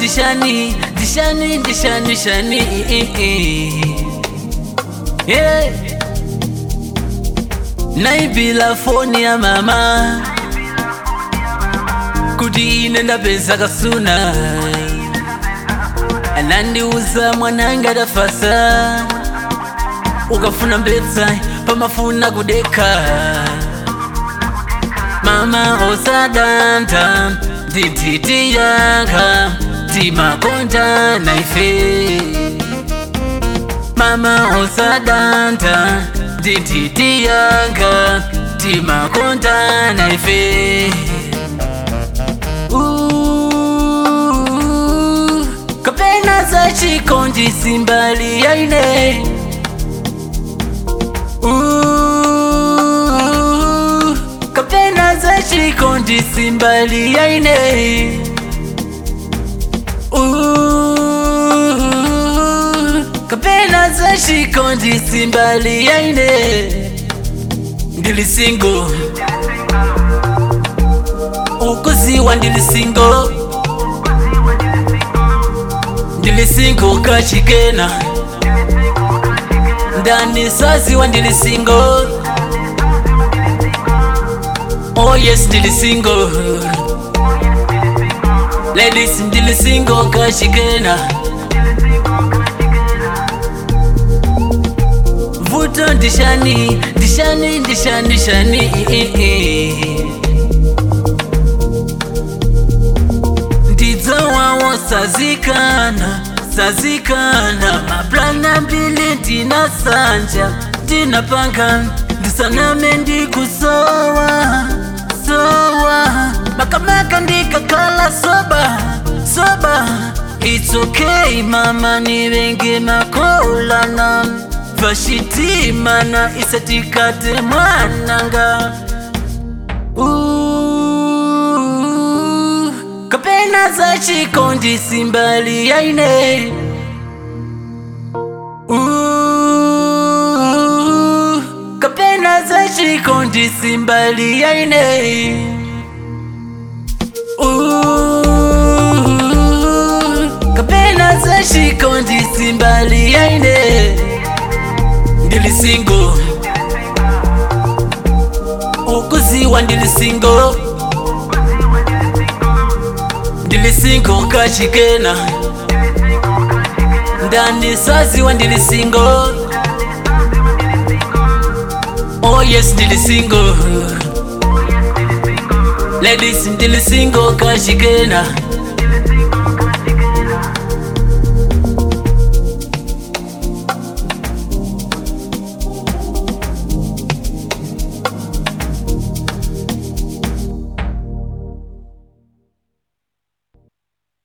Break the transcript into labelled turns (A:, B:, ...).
A: ndishani ndishani ndishani shani yeah. naibila foni ya mama kuti ine ndapeza kasuna anandiuza mwananga adafasa ukafuna mbetsa pamafuna kudeka mama osadanta ndititi yanga timakonda naife mama osadanta ndititi yanga timakonda naife Uh, kapena za chikondi simbali yaine Uh, kapena za chikondi simbali yaine Uh, kapena za chikondi simbali yaine ndili single ukuziwa ndili single ndili single kachikena ndani saziwa ndili single oh yes ndili single ladies ndili single kachikena vuto ndishani ndishani ndishani ndishani ndidzo wawo sazikana sazikana maplana mbili ndina sanja ndinapanga ndisaname ndikusowa sowa makamaka ndikakala soba soba It's okay mama nivenge makolana vashitimana isatikate mwananga Uh, kapena za chikondi simbali yaine Uh, kapena za chikondi simbali yaine Uh, kapena za chikondi simbali yaine ndili single ukuziwa ndili single ndili single kachikena ndani saziwa ndili single oh yes ndili single ladies ndili single kachikena